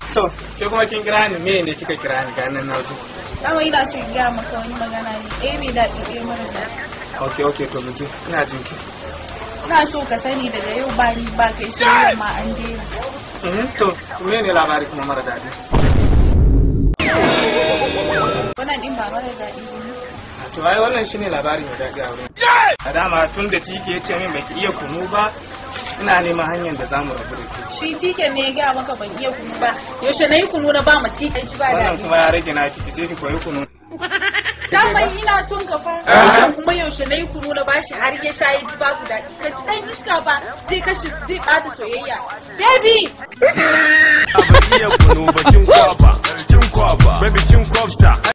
to ke kuma kin kira ni me ne kika kira ni ganin na zo dama ina so in gaya maka wani magana ne ɗaya mai daɗi ɗaya mara daɗi okay okay to mu je ina jin ki ina so ka sani daga yau ba ni ba kai sai ma an daina Mhm, to me ne labari kuma mara daɗi wannan ɗin ba mara daɗi ba ne to ai wannan shine labari mai daɗi a wurin a dama tun da tike ya ce min baki iya kunu ba ina neman hanyar da zamu rabu da ke shi tiken ne ya gaya maka ban iya kunu ba yaushe na yi kunu na ba ma tiken ji ba wannan daɗi kuma ya rage na ki je ki koyi kunu daman ina son ka fa Wannan kuma yaushe na yi kunu na bashi har ya sha ya ji babu daɗi ka ci ɗan iska ba zai kashe zai ɓata soyayya baby Ban iya kunu ba kin kwaba, kin kwaba, baby kin kwabsa.